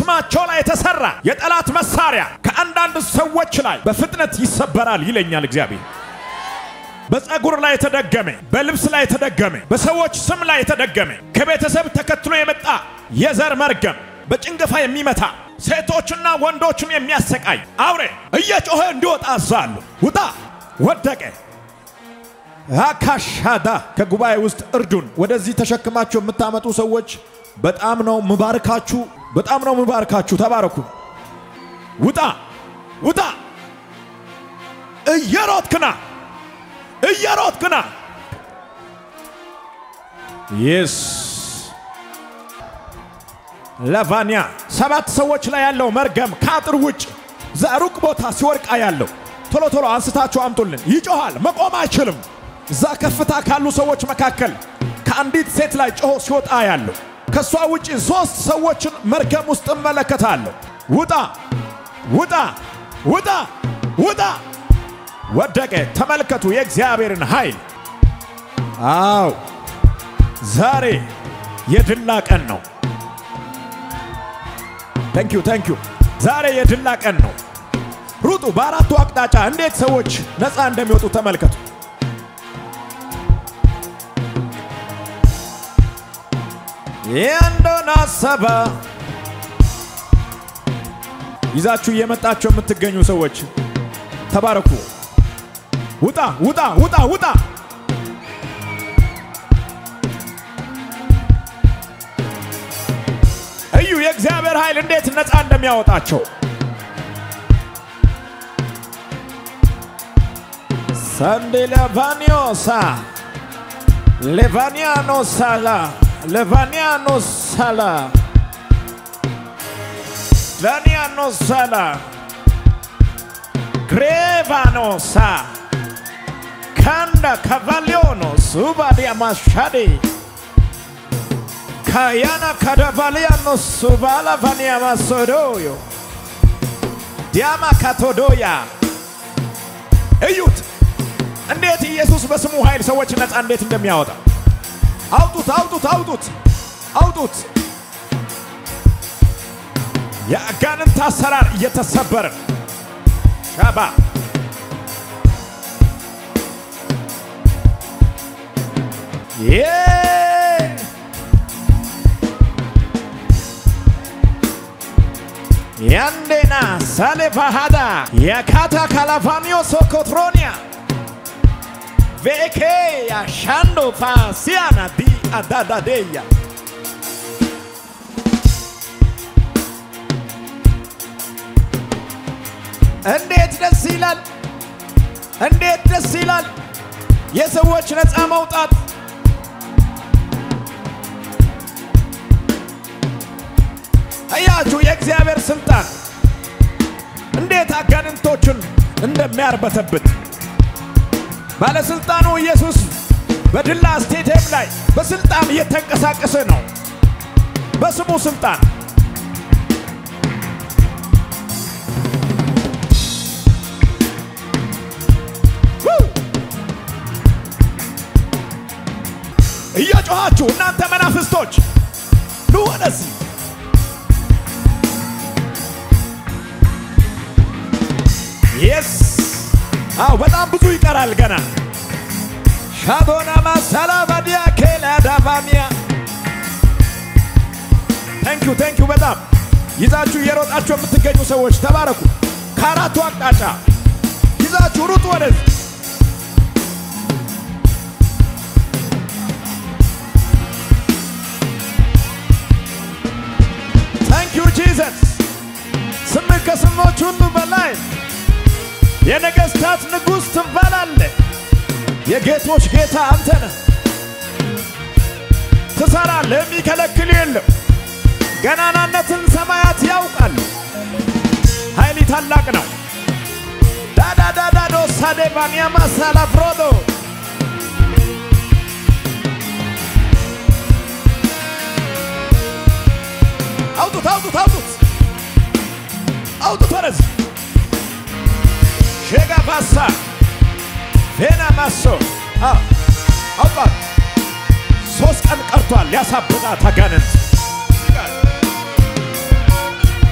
በስማቸው ላይ የተሰራ የጠላት መሳሪያ ከአንዳንድ ሰዎች ላይ በፍጥነት ይሰበራል ይለኛል እግዚአብሔር። በፀጉር ላይ የተደገመ፣ በልብስ ላይ የተደገመ፣ በሰዎች ስም ላይ የተደገመ፣ ከቤተሰብ ተከትሎ የመጣ የዘር መርገም በጭንገፋ የሚመታ ሴቶችና ወንዶችን የሚያሰቃይ አውሬ እየጮኸ እንዲወጣ አዛለሁ። ውጣ! ወደቀ። አካሻዳ ከጉባኤ ውስጥ እርዱን ወደዚህ ተሸክማችሁ የምታመጡ ሰዎች በጣም ነው ምባርካችሁ፣ በጣም ነው ምባርካችሁ። ተባረኩ። ውጣ! ውጣ! እየሮጥክና እየሮጥክና የስ ለቫኒያ ሰባት ሰዎች ላይ ያለው መርገም ከአጥር ውጭ ሩቅ ቦታ ሲወድቃ ያለው ቶሎ ቶሎ አንስታችሁ አምጡልን። ይጮሃል፣ መቆም አይችልም። እዛ ከፍታ ካሉ ሰዎች መካከል ከአንዲት ሴት ላይ ጮሆ ሲወጣ ያለው ከእሷ ውጪ ሦስት ሰዎችን መርገም ውስጥ እመለከታለሁ። ውጣ! ውጣ! ውጣ! ውጣ! ወደቀ። ተመልከቱ የእግዚአብሔርን ኃይል። አው ዛሬ የድላ ቀን ነው። ታንኪዩ ታንኪዩ። ዛሬ የድላ ቀን ነው። ሩጡ። በአራቱ አቅጣጫ እንዴት ሰዎች ነፃ እንደሚወጡ ተመልከቱ። የአንዶን አሰባ ይዛችሁ እየመጣችሁ የምትገኙ ሰዎች ተባረኩ። ውጣ ውጣ ውጣ ውጣ! እዩ የእግዚአብሔር ኃይል እንዴት ነፃ እንደሚያወጣቸው። ሳንዴ ለቫኒዮሳ ሌቫኒያኖሳላ ሌቫኒያኖሳላ ቫኒያኖሳላ ግሬቫኖሳ ካንዳ ካቫሊዮኖ ሱባዲያ ማሻዴ ካያና ካዳቫሊያኖ ሱባላ ቫኒያ ማሶዶዮ ዲያማ ካቶዶያ እዩት እንዴት ኢየሱስ በስሙ ኃይል ሰዎች ነፃ እንዴት እንደሚያወጣ አውጡት አውጡት አውጡት አውጡት የአጋንንት አሰራር እየተሰበረ ሻባ ያንዴና ሳሌፋሃዳ የካታ ካላፋሚዮ ሶኮትሮኒያ ቬኬ ያሻንዶ ፋሲያና ዲ አዳዳዴያ እንዴት ደስ ይላል! እንዴት ደስ ይላል! የሰዎች ነፃ መውጣት እያችሁ የእግዚአብሔር ስልጣን እንዴት አጋንንቶችን እንደሚያርበተብት ባለስልጣኑ ኢየሱስ በድላ ስቴዲየም ላይ በስልጣን እየተንቀሳቀሰ ነው። በስሙ ስልጣን እየጮኻችሁ እናንተ መናፍስቶች ኑ ወደዚህ የስ አው በጣም ብዙ ይቀራል ገና ሻዶና ማሳላ ባዲያ ኬላ ዳቫሚያ ታንኪዩ ታንኪዩ በጣም ይዛችሁ እየሮጣችሁ የምትገኙ ሰዎች ተባረኩ። ከአራቱ አቅጣጫ ይዛችሁ ሩጡ ወደዚህ ታንኪዩ ጂዘስ ስምህ ከስሞች ሁሉ በላይ የነገሥታት ንጉሥ ትባላለህ። የጌቶች ጌታ አንተ ነህ። ትሰራለህ፣ የሚከለክል የለም። ገናናነትን ሰማያት ያውቃል። ኃይሊ ታላቅ ነው። ዳዳዳዳዶ ሳዴባንያ ማሳላ ፍሮዶ አውጡት አውጡት አውጡት አውጡት ወደዚህ ሼጋ ባሳ ቬና ማሶ አውጣት። ሶስት ቀን ቀርቷል ያሳብጣት አጋንንት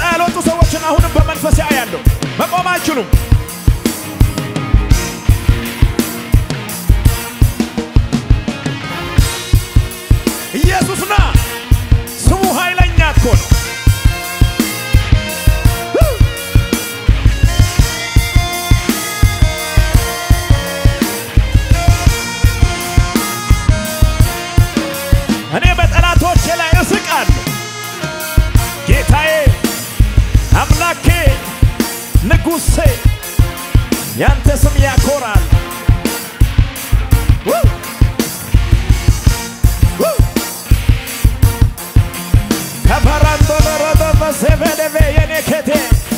ያልወጡ ሰዎችን አሁንም በመንፈስ ያያለሁ። መቆም አይችሉም። ኢየሱስ ና ስሙ ኃይለኛ እኮ ነው። እኔ በጠላቶቼ ላይ እስቃለሁ። ጌታዬ አምላኬ ንጉሴ ያንተ ስም ያኮራል። ው! ው! ከበራንዶ ለረበበ ሴቬደቬ የኔ ኬቴ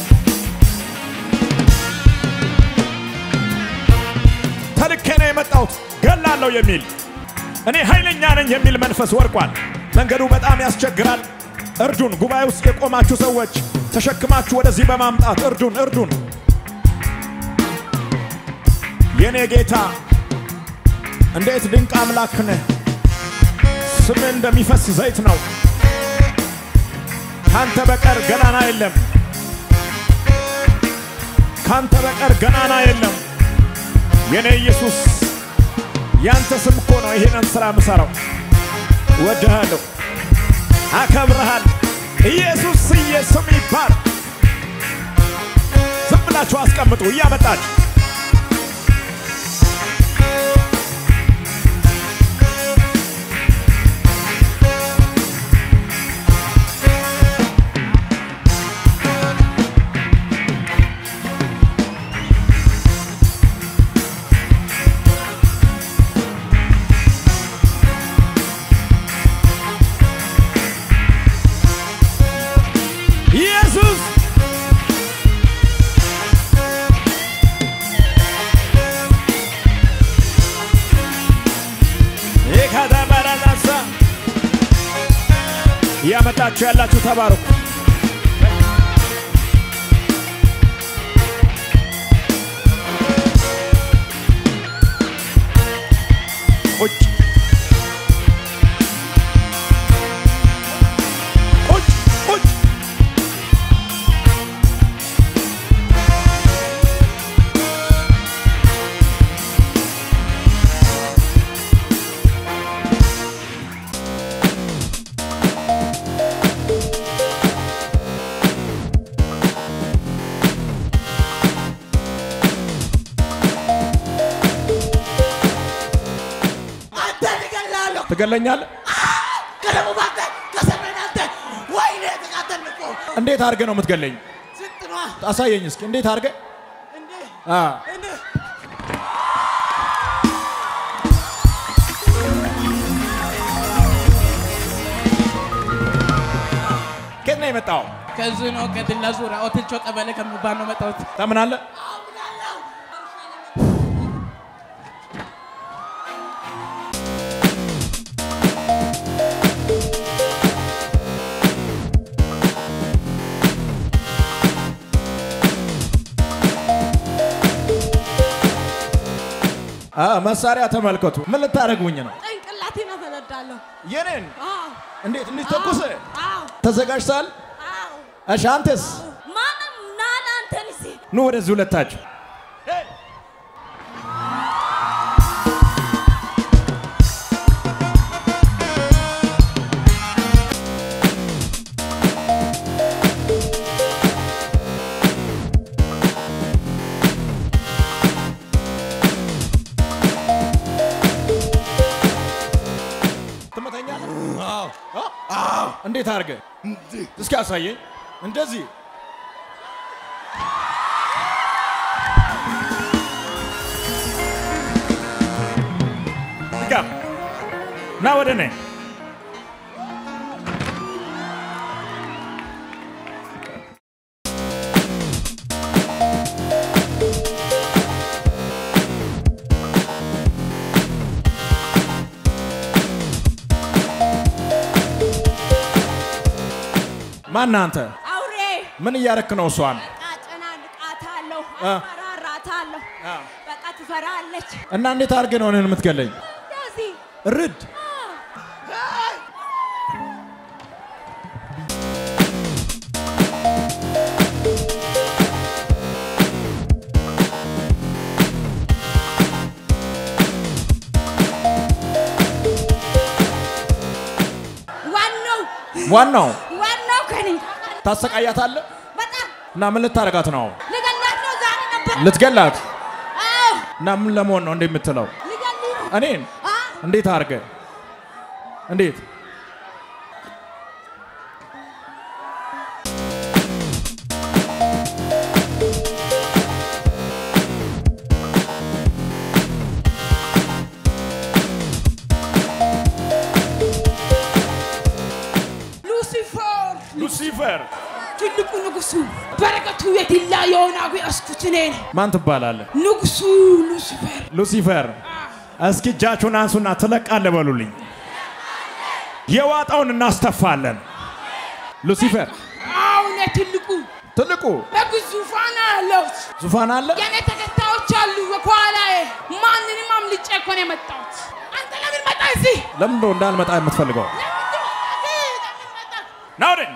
ተልኬ ነው የመጣሁት ገላለሁ የሚል እኔ ኃይለኛ ነኝ የሚል መንፈስ ወርቋል። መንገዱ በጣም ያስቸግራል። እርዱን። ጉባኤ ውስጥ የቆማችሁ ሰዎች ተሸክማችሁ ወደዚህ በማምጣት እርዱን፣ እርዱን። የኔ ጌታ እንዴት ድንቅ አምላክ ነህ! ስምህ እንደሚፈስ ዘይት ነው። ካንተ በቀር ገናና የለም። ካንተ በቀር ገናና የለም። የኔ ኢየሱስ ያንተ ስም እኮ ነው ይሄንን ሥራ ምሠራው። እወድሃለሁ፣ አከብረሃል። ኢየሱስ ስም ይባል። ዝም ብላችሁ አስቀምጡ እያመጣችሁ ኢየሱስ ይከተበረነሳ እያመጣችሁ ያላችሁ ተባረኩ። ቁጭ ቁጭ ቁጭ አንተ ትገላለሁ ትገለኛለህ? ከደቡብ አንተ ከሰሜን አንተ ወይኔ ተቃጠልን እኮ እንዴት አድርገህ ነው የምትገለኝ? ስንት ነዋ አሳየኝ እስኪ እንዴት አድርገህ እንዴ አ እንዴ ከየት ነው የመጣው? ከዚህ ነው ከድላ ዙሪያ ኦትልቾ ቀበሌ ከሚባል ነው መጣሁት። ታምናለህ? አ መሳሪያ ተመልከቱ። ምን ልታደርጉኝ ነው? ጭንቅላቴን አፈነዳለሁ። የኔን አዎ፣ እንዴት እንዲተኩስ አዎ፣ ተዘጋጅተሃል? አዎ። እሺ አንተስ ማንም ናና አንተን ሲ ኑ ወደዚህ ሁለታችሁ። ትመተኛለህ? አ? እንዴት አድርገህ እስኪ አሳየኝ። እንደዚህ ጋር ና ወደ እኔ ማነህ አንተ? አውሬ ምን እያረክ ነው እሷን? አጨናንቃታለሁ፣ አ። አስፈራራታለሁ። አ። በቃ ትፈራለች። እና እንዴት አድርገህ ነው እኔን የምትገለኝ? እንደዚህ ርድ ዋናው ዋናው ከኔ ታሰቃያታለህ በጣም እና ምን ልታረጋት ነው? ልገላት ነው ዛሬ ነበር። ልትገላት አዎ እና ምን ለመሆን ነው እንዴ የምትለው? ልገሊ ነው። እኔን አ እንዴት አድርገ እንዴት ሉሲፈር ሉሲፈር ትልቁ ንጉሱ በረከቱ የትላ የሆናዊ አስኩት እኔ ነኝ። ማን ትባላለህ? ንጉሱ ሉሲፈር ሉሲፈር እስኪ እጃችሁን አንሱና ትለቃለህ በሉልኝ። የዋጣውን እናስተፋለን። ሉሲፈር አሁን ትልቁ ትልቁ በግዙፋን ያለሁት ዙፋን አለ። የኔ ተከታዮች አሉ በኋላዬ። ማንንም አምልጬ እኮ ነው የመጣሁት። አንተ ለምን መጣ እዚህ? ለምን ነው እንዳልመጣ የምትፈልገው? ለምንድን ነው ለምን መጣ? ና ወደኝ።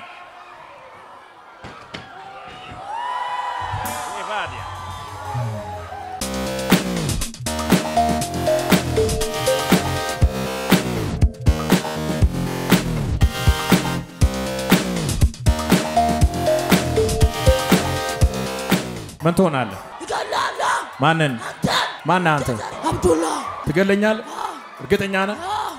ምን ትሆናለህ? እገላለሁ። ማንን? አንተን ማን አንተ? አብዱላ ትገለኛለህ? እርግጠኛ ነህ?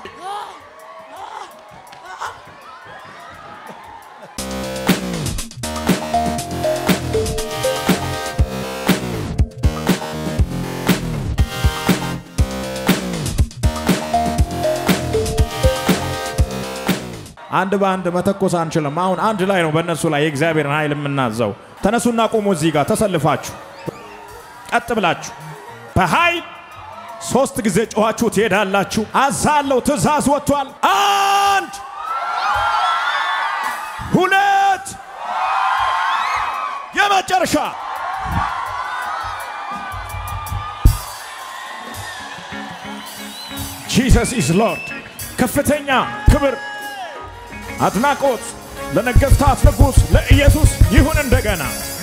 አንድ በአንድ መተኮስ አንችልም። አሁን አንድ ላይ ነው በእነሱ ላይ የእግዚአብሔርን ኃይል የምናዘው። ተነሱና ቆሙ። እዚህ ጋር ተሰልፋችሁ ቀጥ ብላችሁ በኃይል ሶስት ጊዜ ጮኻችሁ ትሄዳላችሁ። አዛለው ትእዛዝ ወጥቷል። አንድ ሁለት፣ የመጨረሻ ጂሰስ ኢዝ ሎርድ። ከፍተኛ ክብር አድናቆት ለነገሥታት ንጉሥ ለኢየሱስ ይሁን እንደገና